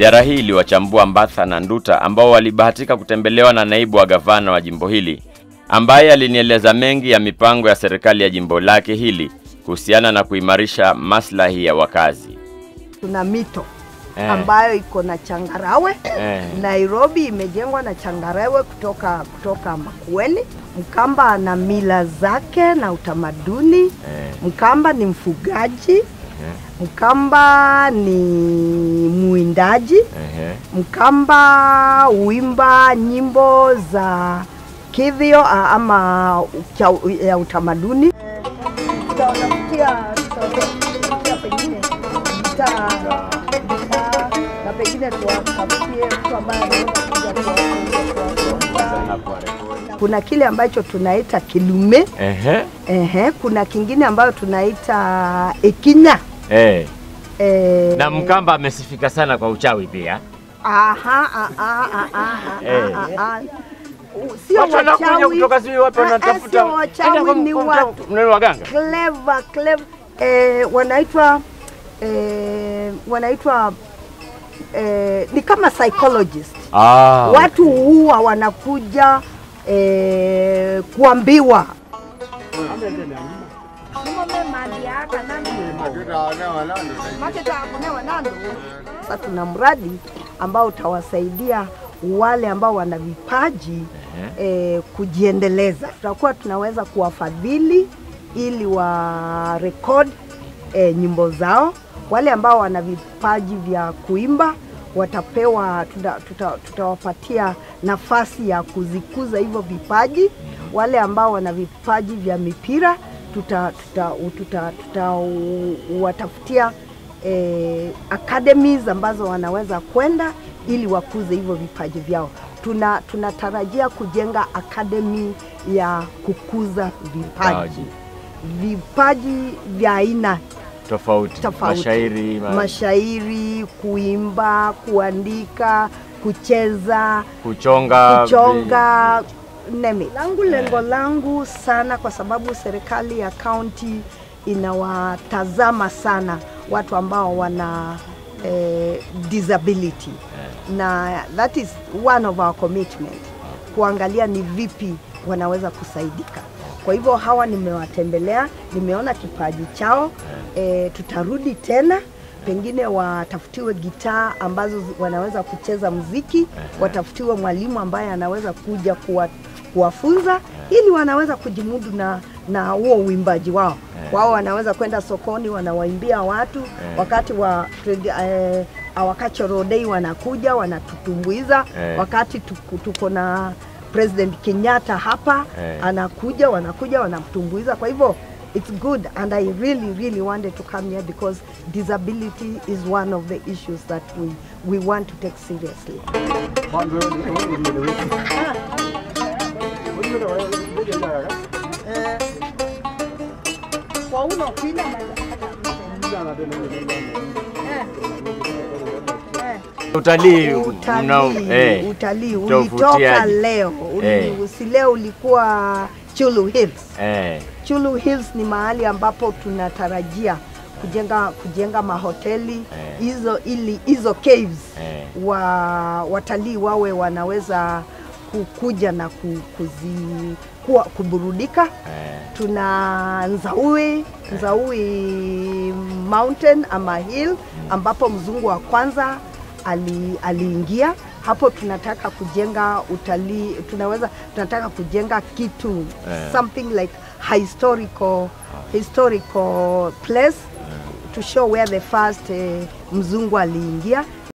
Ziara hii iliwachambua Mbatha na Nduta ambao walibahatika kutembelewa na naibu wa gavana wa jimbo hili ambaye alinieleza mengi ya mipango ya serikali ya jimbo lake hili kuhusiana na kuimarisha maslahi ya wakazi. Tuna mito Eh. ambayo iko na changarawe Eh. Nairobi imejengwa na changarawe kutoka kutoka Makueni. Mkamba ana mila zake na utamaduni. Eh. Mkamba ni mfugaji. Mkamba ni mwindaji. Ehe. Mkamba huimba nyimbo za kidhio a- ama cha- ya utamaduni. Tutawatafutia tutawatafutia pengine gitaa gitaa na pengine tuwatafutie mtu ambaye anaweza kuja kuwafunza, kuwafunza. Kuna kile ambacho tunaita kilume Ehe. ehe, kuna kingine ambayo tunaita ekinya Eh. eh, Na Mkamba amesifika sana kwa uchawi pia. Aha, aha, aha, aha, Eh. aha, aha. U- Sio Watu wanakuja wachawi. kutoka sijui wapi Ah, ah, wanatafuta. Sio wachawi ni watu Mneno waganga. clever, clever. Eh, wanaitwa eh, wanaitwa eh, ni kama psychologist. Ah. Watu huwa wanakuja eh, kuambiwa Sasa tuna mradi ambao utawasaidia wale ambao wana vipaji eh, kujiendeleza. Tutakuwa tunaweza kuwafadhili ili wa record eh, nyimbo zao. Wale ambao wana vipaji vya kuimba watapewa, tuta- tuta- tutawapatia nafasi ya kuzikuza hivyo vipaji. Wale ambao wana vipaji vya mipira tuta, tuta, tuta, tuta watafutia eh, academies ambazo wanaweza kwenda ili wakuze hivyo vipaji vyao. Tuna tunatarajia kujenga academy ya kukuza vipaji vipaji vya aina Tofauti. tofauti, Mashairi. ma- mashairi, kuimba, kuandika, kucheza, kuchonga. kuchonga neme. Langu lengo langu sana, kwa sababu serikali ya kaunti inawatazama sana watu ambao wana eh, disability na that is one of our commitment, kuangalia ni vipi wanaweza kusaidika. Kwa hivyo hawa nimewatembelea, nimeona kipaji chao e, tutarudi tena pengine watafutiwe gitaa ambazo zi- wanaweza kucheza mziki, watafutiwe mwalimu ambaye anaweza kuja kuwa, kuwafunza ili wanaweza kujimudu na na huo uimbaji wao. Wao wanaweza kwenda sokoni wanawaimbia watu wakati wa trade- eh, our cultural day wanakuja wanatutumbuiza Eh. wakati tuko, tuko na President Kenyatta hapa Eh. anakuja wanakuja wanamtumbuiza. Kwa hivyo it's good and I really really wanted to come here because disability is one of the issues that we we want to take seriously. Utalii. mnao- Utalii, eh. utalii Utauvutiaje? ulitoka leo uli, Eh. si leo ulikuwa Chulu Hills. Eh. Chulu Hills ni mahali ambapo tunatarajia kujenga kujenga mahoteli Eh. hizo ili hizo caves Eh. wa watalii wawe wanaweza kukuja na ku- kuzi, kuwa, kuburudika. Eh. Tuna Nzaui, Nzaui Mountain ama hill ambapo mzungu wa kwanza ali, aliingia hapo. Tunataka kujenga utalii, tunaweza tunataka kujenga kitu Eh. something like historical historical place to show where the first eh, mzungu aliingia